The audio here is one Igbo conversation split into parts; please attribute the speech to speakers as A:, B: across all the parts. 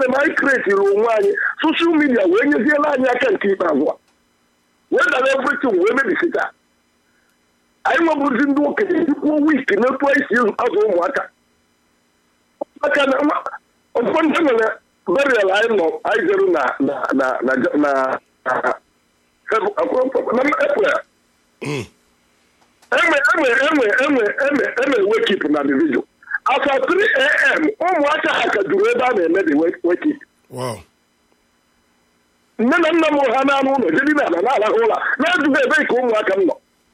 A: problem anyị kretiri onwe anyị soshal midia wee nyeziela anyị aka nke ikpeazụ a wee dara everything wee mebisita anyị nwebụzi ndị okenye dikwuo wik n'etu anyị si azụ ụmụaka maka na ọtụtụ ndị nwere burial anyị nọ anyị jere na na na na na na april eme eme eme eme eme eme wekip na division after 3 am ụmụaka ha ka juru ebe a na-eme the wekip
B: wow
A: nne na nna m ha na-anụ ụlọ jedi na ala na-arahụ ụra na-ajụghị ebe ka ụmụaka m nọ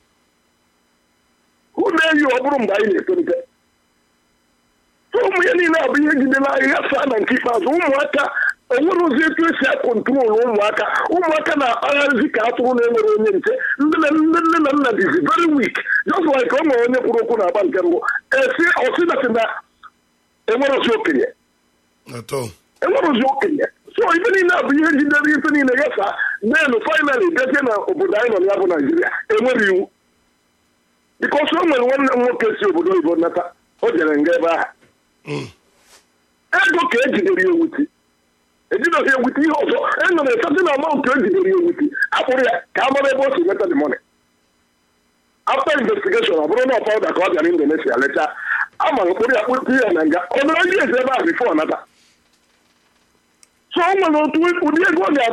A: hụ na-eyi ọ bụrụ mgbe anyị na-etolite ụmụ ya niile abụ ihe jidere anyị ghasaa na nke ikpeazụ ụmụaka enwere ozi etu esi akọntrol ụmụaka ụmụaka na-akpagharịzi ka atụrụ na-enwere onye nche ndị na nne nne na nna dizi very weak just like o nwere onye kwuru okwu na agba nke mbụ esi ọsịdatị na enwere ozi okenye
B: atọ
A: enwere ozi okenye so ife niile abụ ihe jidere ife niile ghasaa then finally bịazie na obodo anyị nọ na ya bụ naijiria enwere iwu bikọs o nwere nwanne m nwoke si obodo oyibo nata o jere nga ebe ahụ ego ka ejidere ya ewuti ejideghị ewuti ihe ọzọ enwere esati na amaụntụ ejidere ya ewuti akpụrụ ya ka a mara ebe o si nweta the money after investigation ọ bụrụ na ọ pawuda ka ọ bịara indonesia lechaa ama mkpụrụ ya kpụrụ ya na nga ọ nọrọ ndị ezi ebe ahụ bifo nata so o nwere otu ụdị ego ọ ga